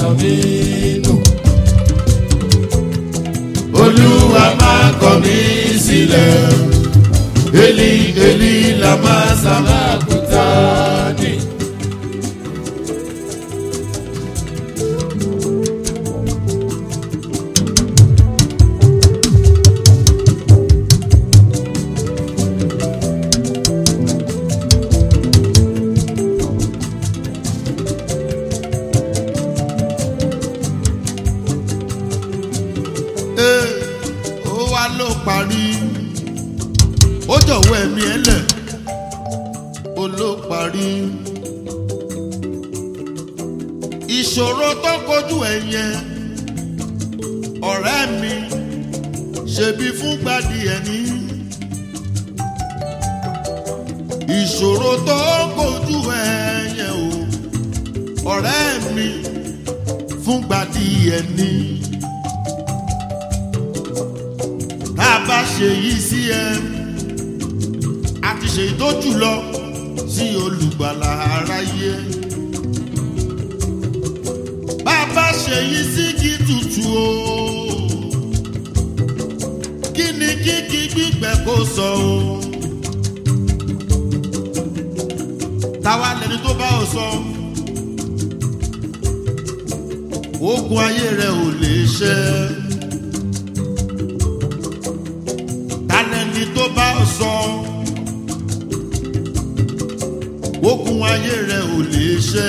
sọ mí nù. olúwa máa kọ̀ mí sílẹ̀ eli eli la máa sábà. Lákùtà ní. Ee, ó wá ló parí ó jọ̀wọ́ ẹ̀mí ẹ̀ lẹ̀ ó ló parí ìṣòro tó kojú ẹ̀ yẹn ọ̀rẹ́ mi ṣebí fún gbadì ẹ̀ ní ìṣòro tó kojú ẹ̀ yẹn o ọ̀rẹ́ mi fún gbadì ẹ̀ ní. tá a bá ṣe yìí sí ẹ a ti ṣe tó jùlọ sí olùgbàlà aráyé bá a bá ṣe yìí sí kí tutù o kí ni kíkí gbígbẹ kó sọ o táwa lẹni tó bá ọ sọ ogun ayé rẹ ò lè ṣẹ. tálẹ́ni tó bá sọ ogun ayé rẹ ò lè ṣẹ.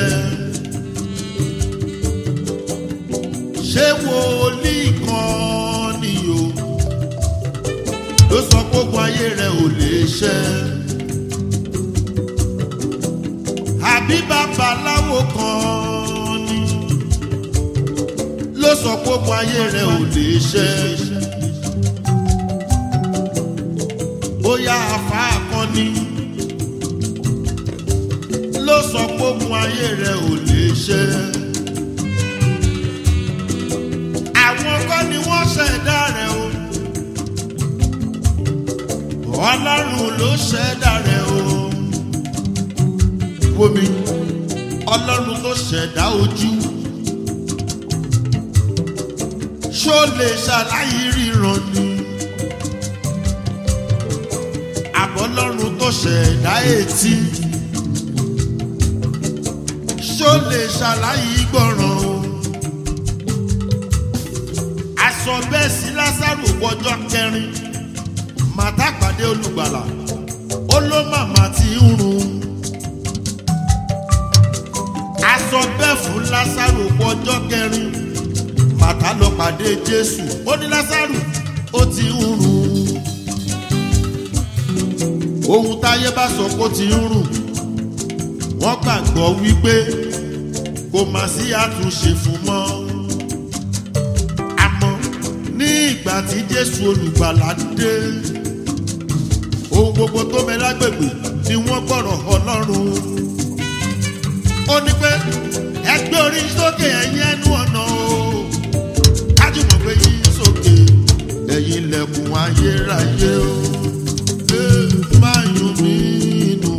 ṣé wòlíì kan ni o ló sọ pé ogun ayé rẹ ò lè ṣẹ. àbí babaláwo kan ni ló sọ pé ogun ayé rẹ ò lè ṣẹ. bóyá afa akọni ló sọ pé ogun ayé rẹ ò lè ṣe. àwọn kọ́ ni wọ́n ṣẹ̀dá rẹ̀ o ọlọ́run ló ṣẹ̀dá rẹ̀ o wómi ọlọ́run tó ṣẹ̀dá ojú ṣó lè ṣàlàyé ríran ni. àbọ̀lọ́run tó ṣẹ̀dá etí ṣó lè ṣàlàyé gbọ́ràn o aṣọ bẹ́ẹ̀ sí lásàrò wọjọ́ kẹrin màtá pàdé olùgbàlà ó ló màmá ti ń run aṣọ bẹ́ẹ̀ fún lásàrò wọjọ́ kẹrin màtá lọ pàdé jésù ó ní lásàrò ó ti ń run ohun táyé bá sọ kó ti ń rùn wọ́n gbàgbọ́ wípé kò má sí àtúnṣe fún mọ́ àmọ́ ní ìgbà tí jésù olùgbàlà dé ohun gbogbo tó mẹ lágbègbè ni wọ́n gbọ́rọ̀ ọlọ́run ó ní pé ẹgbẹ́ orí sókè ẹ̀yìn ẹnu ọ̀nà o kájùmọ̀ pé yí sókè ẹ̀yìn ilẹ̀kùn ayérayé o máa yún mí nù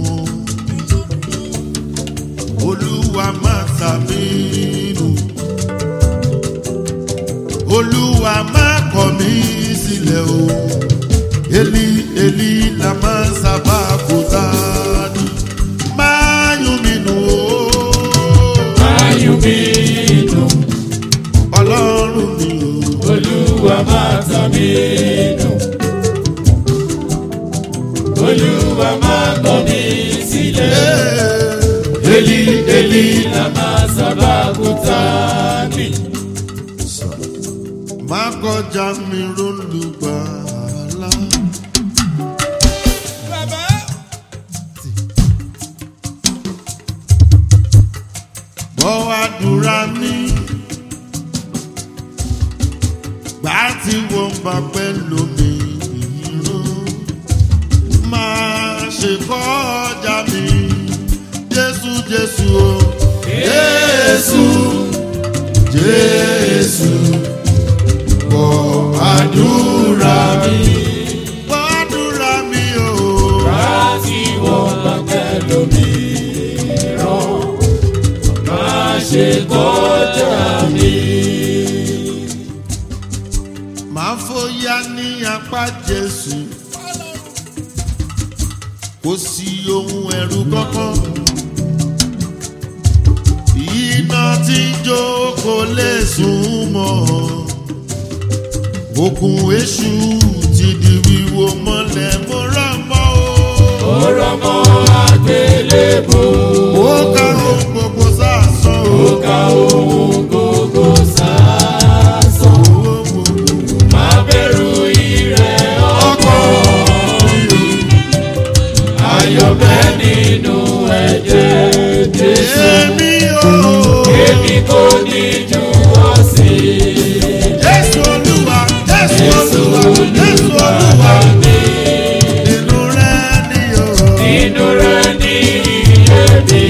olúwa máa tà mí nù olúwa máa kọ̀ mí sílẹ̀ o eli eli la máa sábà kó sáni máa yún mí nù o Máyù mi nù. ọlọ́run mi o. Olúwa máa tà mí nù. Olúwa máa kọ̀ mí sílẹ̀. Eli eli La máa sábà kúta ní. má kọjá mi rólùgbàlà. Bàbá. gbọ́ àdúrà mi. Gbà tí wọ́n bá pẹ́ lómi ìrún. Máa ṣe kọjá mi. Jésù Jésù o. Jésù Jésù. Gbọ́ àdúrà mi. Gbọ́ àdúrà mi o. Láti wọ́n bá pẹ̀lú mi rán. Má ṣe kọjá mi. ó yá ní apá jésù kò sí ohun ẹ̀rù kankan iná tí ń jó kò lè sùn mọ́ okùn èṣù ti di wíwo mọ́lẹ̀ mo rọ̀ mọ́ o. ó rọmọ àgbélébò ó ká ohun gbogbo sásán o. ó ká ohun gbogbo sásán má bẹ̀rù ìrẹ̀ ọkọ̀ ayọ̀ bẹ́ nínú ẹ̀jẹ̀ jésù èmi o. èmi kò ní jù ọ́ sí jésù olúwa jésù jésù olúwa jésù olúwa mi inú rẹ ni o. inú rẹ̀ ní iye mi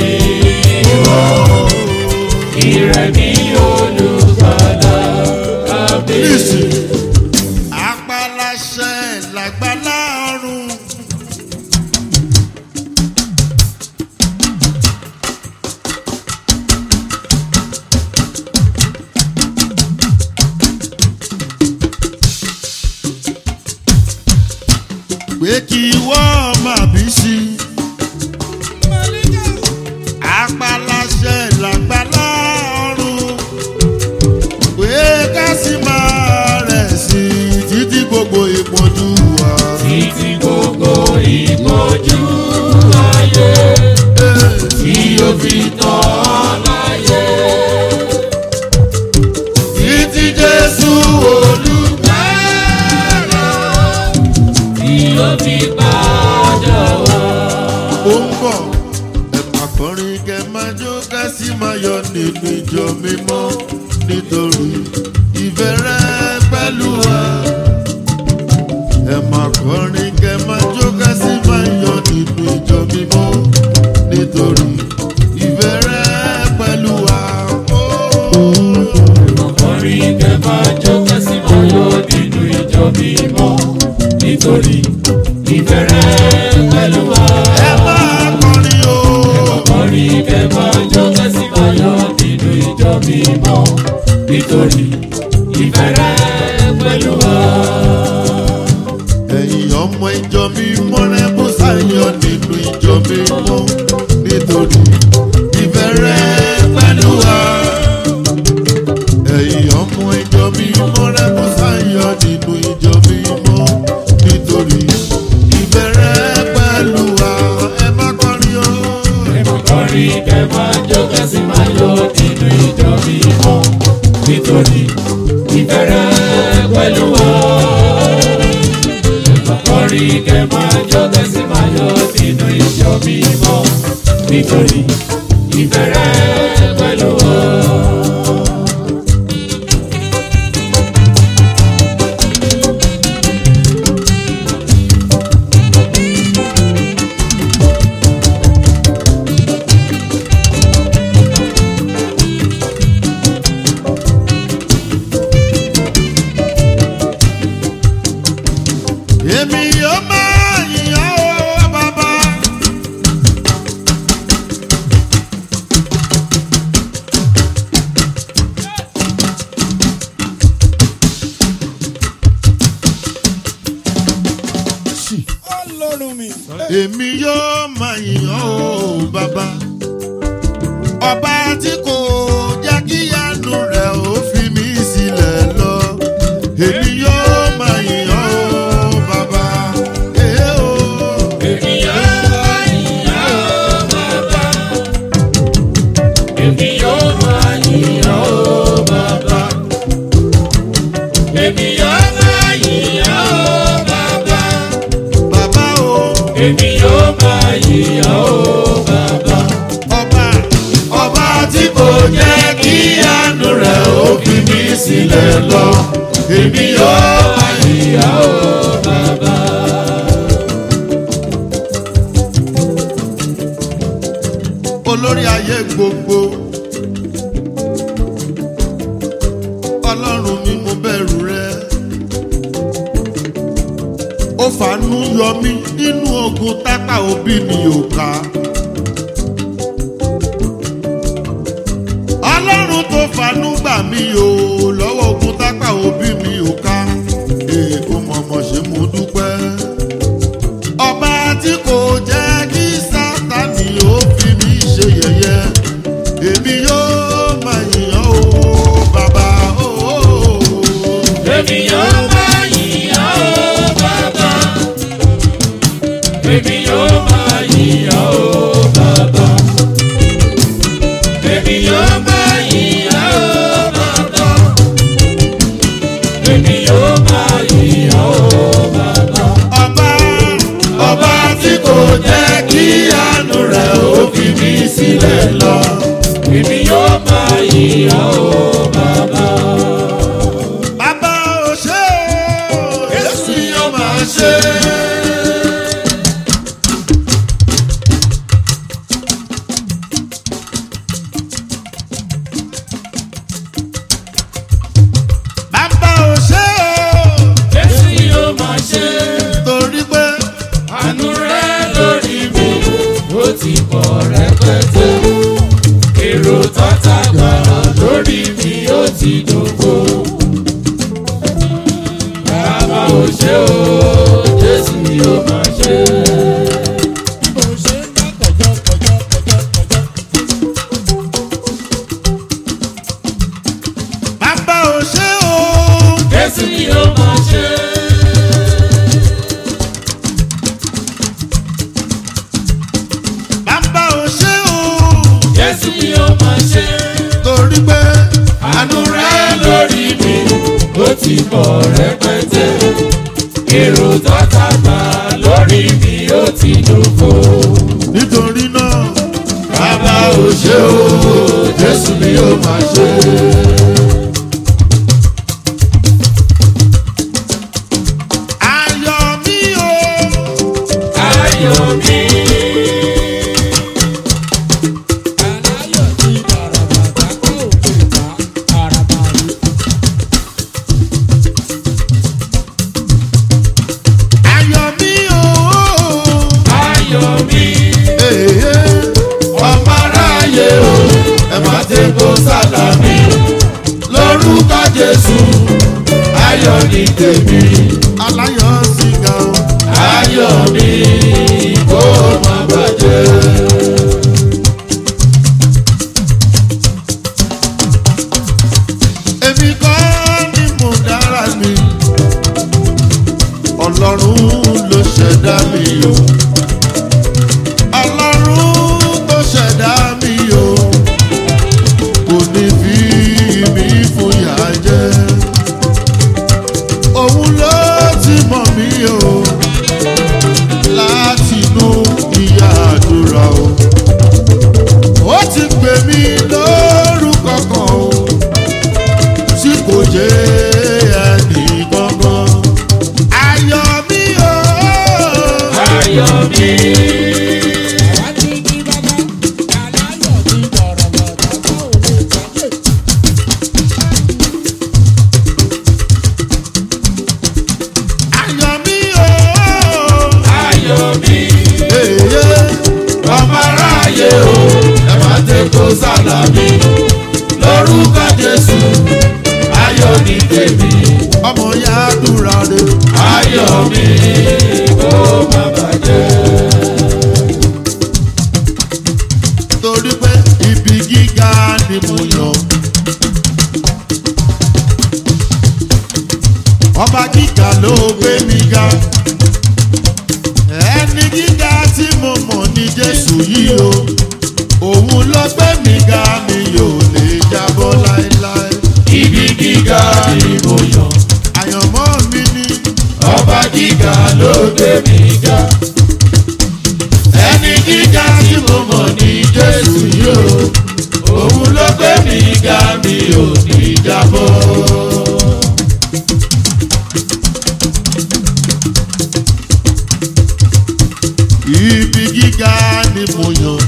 ìrẹ̀ ní olùgbàlà àmì. Listen. Apaláṣẹ làgbàlá ọ̀run. Pé kí wọ́n máa bí sí. Apaláṣẹ làgbàlá ọ̀run pé ká sì máa rẹ̀ sí i títí gbogbo ìpọ́njú wa. títí gbogbo ìpọ́njú ayé tí ó fi tán láyé. títí jésù olùgbàlà. tí ó fi padà wá. ó ń bọ̀ ẹ máa kọrin kẹ máa jó ká sì máa yọ nínú ìjọ mímọ́ nítorí ìfẹ́ rẹ pẹ̀lú wa. ẹ máa kọrin kẹ máa jó ká sì máa yọ nínú ìjọ mímọ́ nítorí ìfẹ́ rẹ pẹ̀lú wa. ọkùnrin kẹ máa jó kẹsì máa yọ nínú ìjọ mímọ́ nítorí ìbẹ̀rẹ̀ pẹ̀lú wa. ẹ máa kọrin o. ọkùnrin kẹ máa jó kẹsì máa yọ nínú ìjọ mímọ́ nítorí ìbẹ̀rẹ̀ pẹ̀lú wa. ẹ̀yin ọmọ ìjọ mímọ́ rẹ bó sáyọ nínú ìjọ mímọ́ nítorí ìfẹ́ rẹ pẹ̀lú wa. ẹ̀yin ọmọ ìjọ mímọ́ rẹ bó sáyọ nínú ìjọ mímọ́ nítorí ìfẹ́ rẹ pẹ̀lú wa. ẹ má kọrin o. ọkùnrin kẹ máa jó kẹsì máa yọ nínú ìjọ mímọ́ nítorí ìbẹ̀rẹ̀ pẹ̀lú wa. Ọkọ̀rin kẹ máa jọ tẹ́sí máa yọ nínú ìjọ mímọ́ nítorí ìbẹ̀rẹ̀ pẹ̀lú wa. èmi yóò máa yìnyín o bàbá. ọlọ́run mi. èmi yóò máa yìnyín o bàbá. ọba tí kò jẹ́ kí yanu rẹ̀ ó fi mí sílẹ̀ lọ. èmi yóò máa yìnyín o bàbá. Èé o. Èmi yóò máa yìn ọ́ bàbá. Èmi yóò máa yìn ọ́ bàbá. Èmi yóò máa yìn ọ́ bàbá. bàbá o. Èmi yóò máa yìn ọ́ bàbá. ọba ọba tí kò jẹ́ kí yanu rẹ̀ ó fi mí sílẹ̀ lọ. èmi yóò máa yìnyín o. bàbá. olórí ayé gbogbo ọlọ́run mi mo bẹ̀rù rẹ ó fàánú yọ mí nínú ogun tápà òbí mi ò ká ọlọ́run tó fàánú gbà mí o lọ́wọ́ ogun tápà òbí mi ò ká. Eh. àánú rẹ̀ ó fi mí sílẹ̀ lọ. Èmi yóò máa yíyá o bàbá. bàbá ò ṣe o Jésù yóò máa ṣe. bàbá ò ṣe o Jésù yóò máa ṣe. torí pé Àánú rẹ̀ lórí mi ó ti pọ̀ rẹpẹtẹ. Èrò tọ́ta gbà lórí mi ó ti dògbò. Bàbá ò ṣe o, Jésù yóò máa ṣe. Bó ṣe ń bá kọjọ́ kọjọ́ kọjọ́ kọjọ́. bàbá ò ṣe o Jésù yóò máa ṣe. bàbá ò ṣe o Jésù yóò máa ṣe. torí pé Àánú rẹ̀ lórí mi ó ti pọ̀ rẹpẹtẹ. Èrò tọ́ta gbà lórí mi ó ti dògbò. nítorí náà Bàbá ò ṣe o, Jésù ni ó máa ṣe. ayọ̀ mi o Ayọ̀ mi, Aláyọ̀ ti bàràbàtà kó òkè ta àràbà rí. ayọ̀ mi o ayọ̀ mi, èyí ọmọ aráyé o, ẹ má ti kó sálàmì. Lórúkọ Jésù, ayọ̀ ni tèmi. aláyọ̀ sìgá o Ayọ̀ mi, kó má bàjẹ́. èmi kọ́ ni mo dára mi ọlọ́run ló ṣẹ̀dá mi o ọlọ́run tó ṣẹ̀dá mi o kò ní fi mí fúyà jẹ òun ló ti mọ̀ mí o látinú ìyá àdúrà o ó ti pè mí lórúkọ kan o tí kò jẹ́ ẹnì gangan. Ayọ̀ mi o. Ayọ̀ mi, Àwa ti di bàbá. Aláyọ̀ ti bàràbàtà kó òkè ta. Ayọ̀ mi o. ayọ̀ mi. Èyí ọmọ aráyé o ẹ má tẹ kó sálàmì lórúkọ jésù ayọ̀ ní tèmi ọmọ ya dúra re. ayọ̀ mi kó má bàjẹ́. Torí pé ibi gíga ni mo yàn. Ọba gíga ló gbé mi ga. Ẹni gíga tí mo mọ̀ ní Jésù yìí o. Òun ló gbé mi ga mi yóò lè jábọ́ láéláé. ibi gíga ni mo yàn Àyànmọ́ mi ni ọba gíga ló gbé mi ga ẹni gíga tí mo mọ̀ ní jésù yìí o òun ló gbé mi ga mi ò ní jábọ́. ibi gíga ni mo yàn.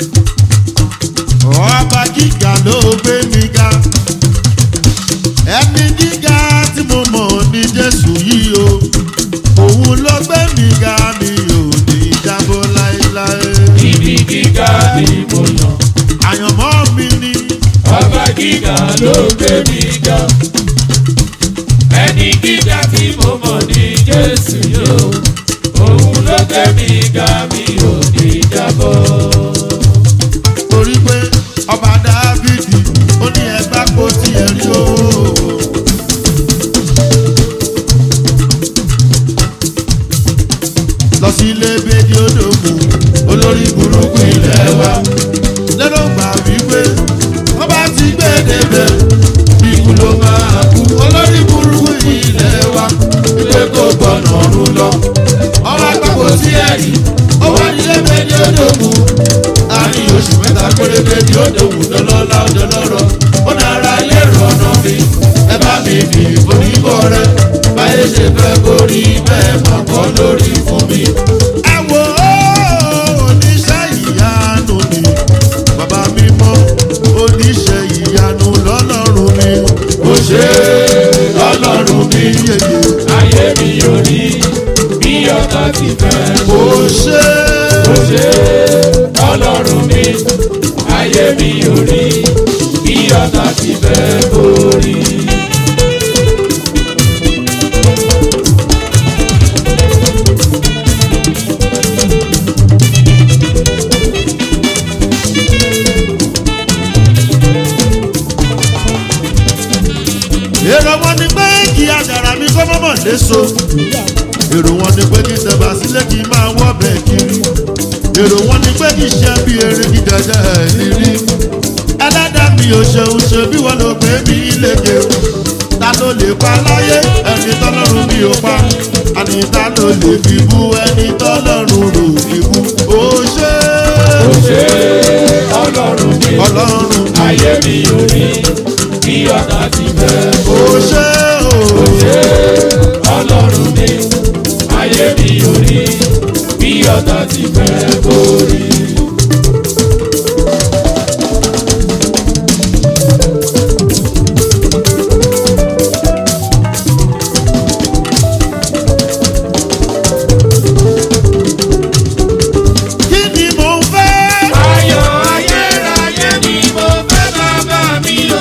Ọba gíga ló gbé mi ga. Ẹni gíga tí mo mọ̀ ní Jésù yìí o. Òun ló gbé mi ga mi ò ní jábọ́ láéláé. ibi gíga ni mo yàn. Àyànmọ́ mi ni Ọba gíga ló gbé mi ga. Ẹni gíga tí mo mọ̀ ní Jésù yóò. Òun ló gbé mi ga mi ò ní jábọ́. torí pé ọba Dáfídì ó ní ẹgbàá kó tiẹ̀ rí o. lọ sí ilé bèjì odòmù olórí burúkú ilẹ̀ wa lẹ́nu gbà wípé wọ́n bá ti gbé débẹ̀ ikú ló máa kú olórí burúkú ilẹ̀ wa Ilé kò gbọ́nà ọ̀run lọ. ọba àgbàpọ̀ sí ẹ̀rí ó wá nílé bèjì ó dògùn àárín oṣù mẹ́ta pérépé ni ó dògùn lọ́lọ́lá ọjọ́ lọ́rọ̀ ó dára ilé ìrọ̀nà mi ẹ bá mi bì oníbọ̀ rẹ báyé ṣe fẹ́ kórí bẹ́ẹ̀ mọ̀ kọ́ lórí fún mi. ẹ wo oníṣẹ́ ìyanu ni bàbá mi mọ́ oníṣẹ́ ìyanu lọ́lọ́run mi. ó ṣe ọlọ́run mi yeye ayé mi ò rí bí ọkọ ti fẹ́ ó ṣe ó ṣe ọlọ́run mi ayé mi ò rí bí ọkọ ti fẹ́ borí. èrò wọn ni pé kí àdàrà mi kọ́ mọ́mọ́ léso èrò wọn ni pé kí tẹ̀bà sílé kí n máa wọ́ bẹ́ẹ̀ kiri èrò wọn ni pé kí ṣe bí eré kí dẹ̀dẹ̀ ẹ̀ nírí ẹlẹ́dàá mi ò ṣeun ṣe bí wọ́n ló gbé mi léke ta ló lè pa láyé ẹni tọ́lọ́run mi ò pa àní ta ló lè fi bú ẹni tọ́lọ́run rò fi bú ó ṣe ó ṣe ọlọ́run mi ọlọ́run ayé mi ò rí bí ọkọ ti fẹ́ ó ṣe ó ṣe ọlọ́run mi ayé mi ò rí bí ọkọ ti fẹ́ borí. kí ni mò ń fẹ́. ayọ̀ ayérayé ni mo fẹ́ bàbá mi o.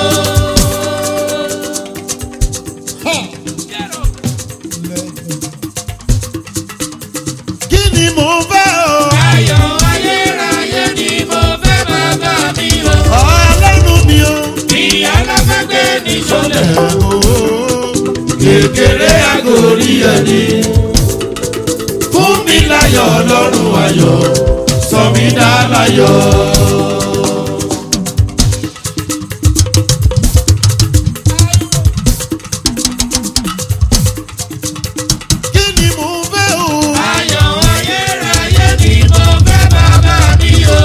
kí ni mò ń fẹ́ o. ayọ̀ ayérayé ni mo fẹ́ bàbá mi o. ọlọ́run mi o. ìyá aláfẹ́gbé ní sọlẹ̀. ẹ̀ o. kékeré àgórí ẹni. fún mi láyọ̀ ọlọ́run ayọ̀ sọ mí dá láyọ̀. kí ni mò ń fẹ́ o. ayọ̀ ayérayé ni mo fẹ́ bàbá mi o.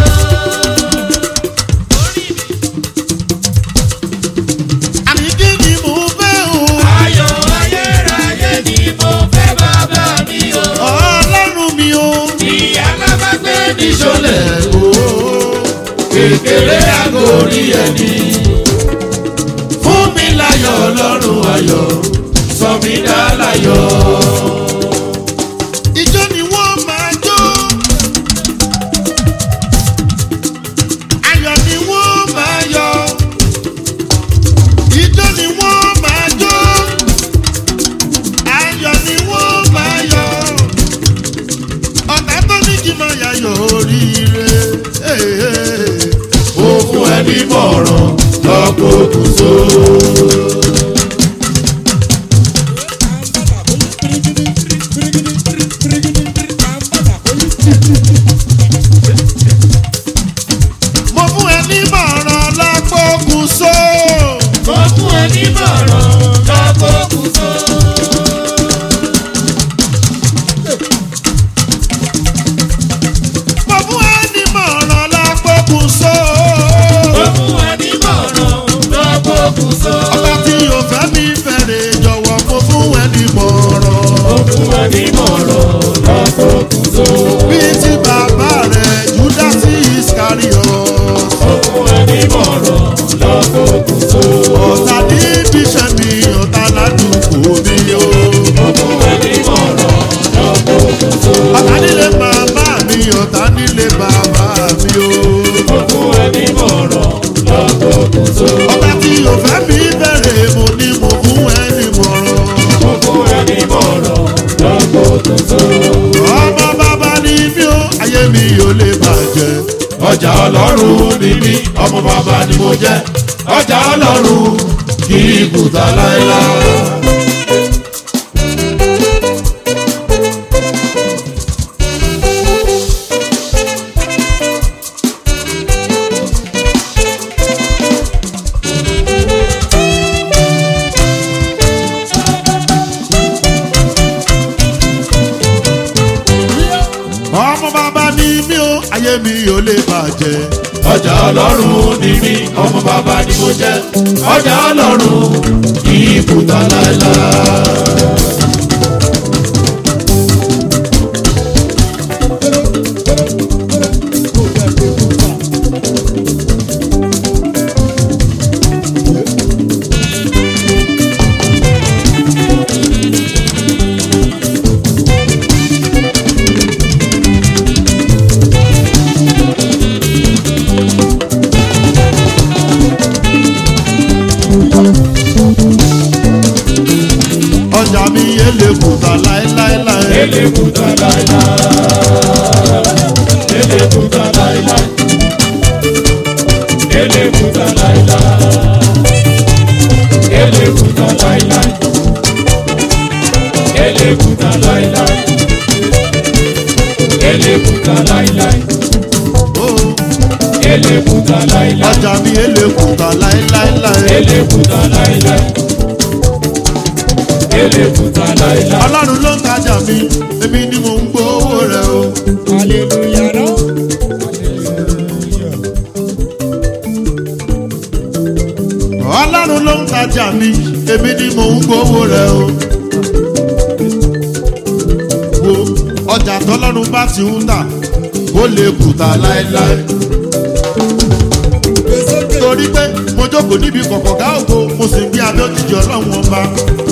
àní kí ni mò ń fẹ́ o. ayọ̀ ayérayé ni mo fẹ́ bàbá mi o. ọlọ́run mi o. ìyá alábàgbé ní sọlẹ̀. ẹ̀ o. kékeré àgórí ẹni. fún mi láyọ̀ ọlọ́run ayọ̀ sọ mí dá láyọ̀. ìjọ ni wọ́n máa jó. ayọ̀ ni wọ́n máa yọ. ìjọ ni wọ́n máa jó. ayọ̀ ni wọ́n máa yọ. ọ̀tá tó ní kí n máa yàyọ̀ oríire. ó fún ẹ ní mọ̀ràn lọ́pọ̀ kùsọ. mo fún ẹ ní mọ̀ràn lápòkùn só. ó fún ẹ ní mọ̀ràn lọ́pọ̀ kùsọ. mo fún ẹ ní mọ̀ràn lápòkùn só. ó fún ẹ ní mọ̀ràn lọ́pọ̀ kùsọ. ọba tí yóò fẹ́ mi fẹ́rẹ̀ jọ̀wọ́ mo fún ẹ ní mọ̀ràn. ó fún ẹ ní mọ̀ràn lọ́pọ̀ kùsọ. bí ti bàbá rẹ̀ júdásì iscariot. ó fún ẹ ní mọ̀ràn lọ́pọ̀ kùsọ. ọ̀tá ní bíṣẹ́ mi ọ̀tá ládùúgbò mi o. ó fún ẹ ní mọ̀ràn lọ́pọ̀ kùsọ. ọ̀tá nílé màmá mi ọ̀tá nílé bàbá mi o. ó fún ẹ ní mọ̀ràn lọ́pọ̀ kùsọ. ọba tí yóò fẹ́ mi fẹ́rẹ̀ mo ní mo fún ẹ ní mọ̀ràn. ó fún ẹ ní mọ̀ràn lọ́pọ̀ kùsọ. ọmọ bàbá ni mí o ayé mi ò lè bàjẹ́. ọjà ọlọ́run ni mí ọmọ bàbá ni mo jẹ́ ọjà ọlọ́run kì í kùtà láéláé. ọmọ bàbá ni mí o ayé mi ò lè bàjẹ́. ọjà ọlọ́run ni mí ọmọ bàbá ni mo jẹ́ ọjà ọlọ́run kì í kùtà láéláé. ọjà mi yé lè kùtà láéláéláé. ele kùtà láéláé. ele kùtà láéláé. ele kùtà láéláé. ele kùtà láéláé. ele kùtà láéláé. ele kùtà láéláé. Oh, ele kùtà láéláé. ọjà mi yé lè kùtà láéláéláé. ele kùtà láéláé. ele kùtà láéláé. ọlọ́run ló ń tajà mi èmi ni mò ń gbowó rẹ̀ o. Hallelujah, no? ọlọ́run ló ń tajà mi èmi ni mò ń gbowó rẹ̀ o. wo ọjà tọ́lọ́run bá ti ń tà ó lè kùtà láéláé. torí pé mo jókòó níbi kọ̀kọ̀gá ògo mo sì ń gbé abẹ́ òjijì ọlọ́run ọba.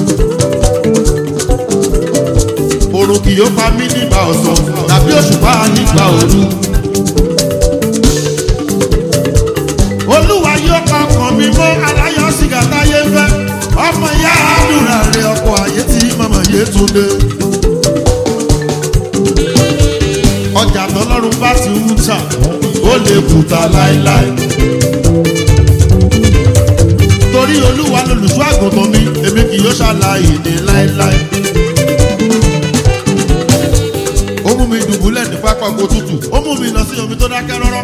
òrùn kì yóò pa mí nígbà ọ̀sán tàbí òṣùpá nígbà òru. olúwa yóò pa ọkàn mi mọ́ aláyọ̀ sìgá táyé fẹ́ ọmọ ìyá àdúrà rẹ̀ ọkọ̀ ayé tí màmá yé tún dé. ọjà tọlọ́run bá ti ń tà ó lè kùtà láéláé. torí olúwa lolùṣọ́ àgùntàn mi èmi kì yóò ṣàlàyé ní láéláé. ó mú mi dùbúlẹ̀ ní pápá oko tútù ó mú mi lọ sí omi tó dákẹ́ rọ́rọ́.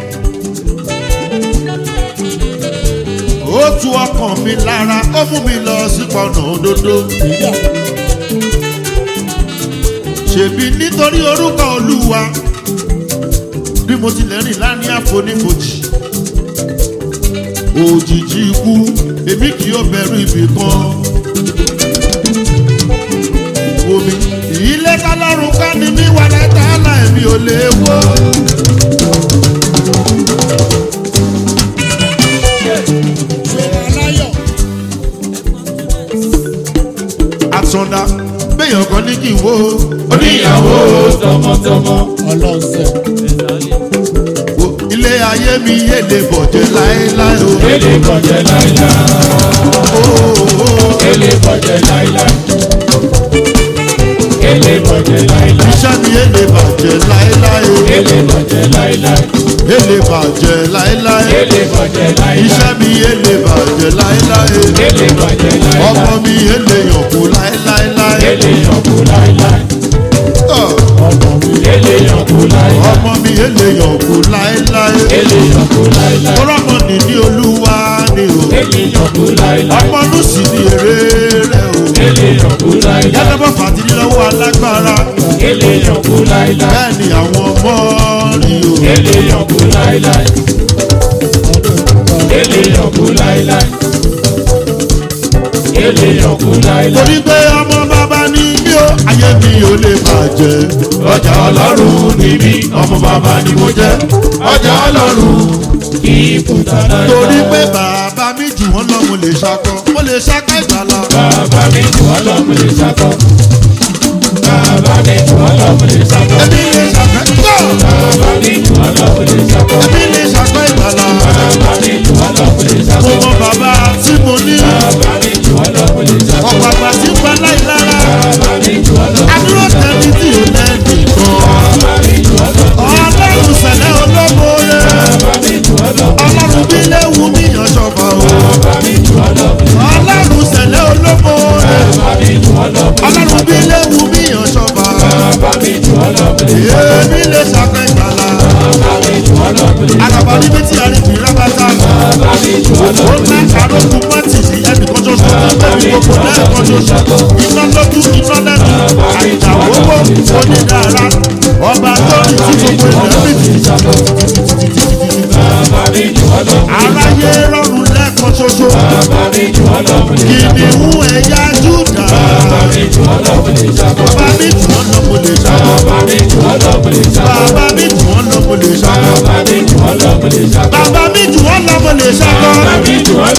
ó tu ọkàn mi lára ó mú mi lọ sí pọnà òdodo. ṣèbí nítorí orúkọ olúwa bí mo tilẹ̀ rìn láàrin àfonífojì òjijì ikú èmi kì yóò bẹ̀rù ibì kan. omi ilé tálọ́run ká ni mí wà lẹ́tà láìmí ò lè wó. Aláyọ̀, àtọ̀dá béèyàn kan ní kí n wo. oníyàwó tọmọtọmọ. ọlọ́sẹ̀. wo ilé ayé mi yé lè bọ̀jẹ̀ láéláé o. ele kọjẹ láéláé. ele kọjẹ láéláé. ele kọjẹ láéláé. iṣẹ́ mi yé lè bàjẹ́ láéláé o. ele kọjẹ láéláé. yé lè bàjẹ́ láéláé. ele kọjẹ láéláé. iṣẹ́ mi yé lè bàjẹ́ láéláé. ele kọjẹ láéláé. ọmọ mi yé lè yànkú láéláé. ele yànkú láéláé. Ọ̀, ele yànkú láéláé. ọmọ mi yé lè yànkú láéláé. ele yànkú láéláé. tọ́lọ́mọ nìní olúwa ni o. ele yànkú láéláé. ọmọ nù sí ni èrè rẹ̀ o. ele yànkú láéláé. yàtọ̀ bọ́ fàtìlí lọ́wọ́ alágbára. ele yànkú láéláé. bẹ́ẹ̀ ni àwọn ọmọ rí o. ele yànkú láéláé. ele yànkú láéláé. ele yànkú láéláé. torí pé ọmọ bàbá ni mí o ayé mi ò lè bàjẹ́. ọjà ọlọ́run ni mí ọmọ bàbá ni mo jẹ́ ọjà ọlọ́run kì í kùtà láéláé. torí pé bàbá mi jù wọ́n lọ mo lè ṣakọ mo lè ṣakọ ìgbàlá. bàbá mi jù wọ́n lọ mo lè ṣakọ. bàbá mi jù wọ́n lọ mo lè ṣakọ. èmi lè ṣakọ ìgbà. bàbá mi jù wọ́n lọ mo lè ṣakọ. èmi lè ṣakọ ìgbàlá. bàbá mi jù wọ́n lọ mo lè mo ṣakọ. mọ bàbá tí mo ní. bàbá mi jù wọ́n lọ mo lè ṣakọ. ọ̀pọ̀ àgbà tí ń pa láì lára. bàbá mi jù wọ́n lọ. adúró tẹ̀lé tí ò lẹ́ẹ̀dì kan. bàbá mi jù wọ́n lọ. ọlọ́run sẹ̀lẹ̀ olómo rẹ̀. bàbá mi jù wọ́n lọ. ọlọ́run bí léwu mi yàn ṣọ̀fà o. bàbá mi jù wọ́n lọ. ọlọ́run sẹ̀lẹ̀ olómo rẹ̀. bàbá mi jù wọ́n lọ. ọlọ́run bí léwu mi yàn ṣọ̀fà. bàbá mi jù wọ́n lọ. èmi lè ṣakọ ìgbàlá. bàbá mi jù wọ́n lọ. àgàbà níbi tí a rí fi rábàtà. bàbá mi jù wọ́n lọ. ó ń arógun mọ́tìsí ẹnìkan ṣoṣo ẹnì gbogbo lẹ́ẹ̀kan ṣoṣo iná lójú iná lẹ́nu àìjà owó onídàára ọba tó ní tí gbogbo ilẹ̀ bìtì aráyé rọrùn lẹ́ẹ̀kan ṣoṣo kìnìún ẹ̀yà júdà bàbá mi jù ọ́ lọ mo lè ṣá bàbá mi jù ọ́ lọ mo lè ṣá bàbá mi jù ọ́ lọ mo lè ṣá bàbá mi jù ọ́ lọ mo lè ṣá